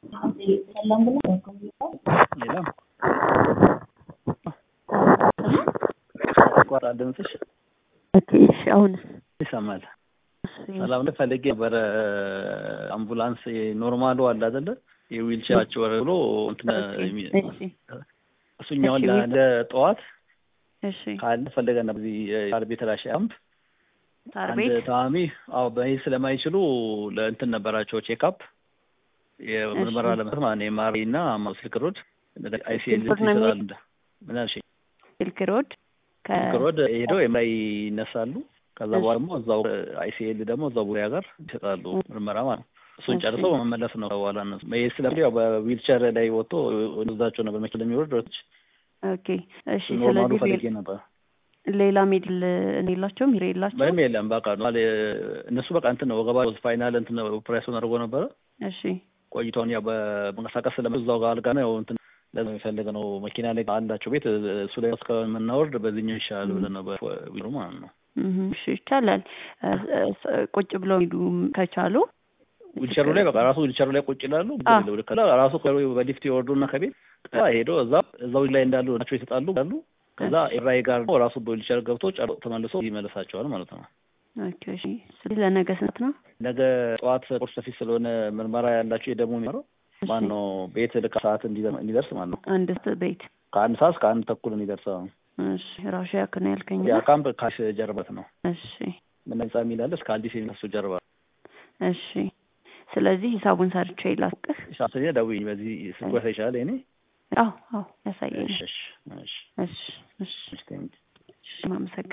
የለም ቋራ ድምፅሽ ኦኬ እሺ አሁንስ ይሰማል። ሰላም ነው። ፈልጌ ነበረ አምቡላንስ ኖርማሉ አለ አይደለ? የዊልቸራቸው ወረ ብሎ እንትን እሺ እሱኛውን እሺ፣ ለአንድ ጠዋት እሺ ካለ ፈለገና በዚህ የሳር ቤት ራሽ አምፕ ሳር አንድ ቤት ታማሚ አዎ በመሄድ ስለማይችሉ ለእንትን ነበራቸው ቼክአፕ የምርመራ እሺ። ለመስራት ማለት ነው። ኤምአርአይ እና ስልክ ሮድ አይሲኤል ስልክ ሮድ ነው ይሰጣሉ። የሚሄድ? ምን አልሽኝ? ስልክ ሮድ ከ ስልክ ሮድ ሄደው ኤምአርአይ ይነሳሉ። ከዛ እሺ። በኋላ ደግሞ እዛው አይሲኤል ደግሞ እዛው ቡሪያ ጋር ይሰጣሉ ምርመራ ማለት ነው። እሱን እሺ። ጨርሰው መመለስ ነው በኋላ እነሱ መሄድ ስለሚ ያው በዊልቸር ላይ ወጥቶ ወደዛቸው ነበር መኪና ለሚወርድ ወጥች ኦኬ እሺ። ኖርማሉ ስለዚህ ፈልጌ ሌላ- ነበር። ሌላ ሜድል የላቸውም ሂር የላቸውም። ምንም የለም በቃ ነው አለ እነሱ በቃ እንትን ነው ወገባ ፋይናል እንትን ኦፕሬሽን አድርጎ ነበረ እሺ ቆይታውን ያው በመንቀሳቀስ ስለመ እዛው ጋር አልጋ ነው ያው እንትን ለዛ የሚፈልግ ነው መኪና ላይ አላቸው ቤት እሱ ላይ እስከምናወርድ በዚህኛው ይሻላል ብለን ነው በቢሮ ማለት ነው። እህ፣ እሺ ይቻላል። እ፣ እ፣ ቁጭ ብለው ሄዱ ከቻሉ ዊልቸሩ ላይ በቃ ራሱ ዊልቸሩ ላይ ቁጭ ይላሉ። አዎ። ከዛ ራሱ በሊፍት ይወርዱና ከቤት ከዛ ሄዶ እዛ እዛው ላይ እንዳሉ ናቸው ይሰጣሉ አሉ። ከዛ ኤራይ ጋር ነው ራሱ በዊልቸር ገብቶ ጨር ተመልሶ ይመለሳቸዋል ማለት ነው። ኦኬ እሺ። ስለዚህ ለነገ ስንት ነው? ነገ ጠዋት ቁርስ በፊት ስለሆነ ምርመራ ያላቸው የደሙ የሚመረው ማን ነው ቤት ልክ ሰዓት እንዲደር- እንዲደርስ ማለት ነው። አንድ ቤት ከአንድ ሰዓት እስከ አንድ ተኩል እንዲደርሰው እሺ። ራሹ ያክ ነው ያልከኝ ያ ነው? ካምፕ ካሽ ጀርበት ነው። እሺ ምን ህንጻ የሚላለ እስከ አዲስ የሚነሱ ጀርባ እሺ። ስለዚህ ሂሳቡን ሰርቼ ላስቅህ። ሻስኛ ደውዪ በዚህ ስልኩ ያሳይሻል። እኔ አዎ አዎ ያሳየኝ። እሺ እሺ እሺ እሺ እሺ እሺ ቴንክ እሺ ማመሰግን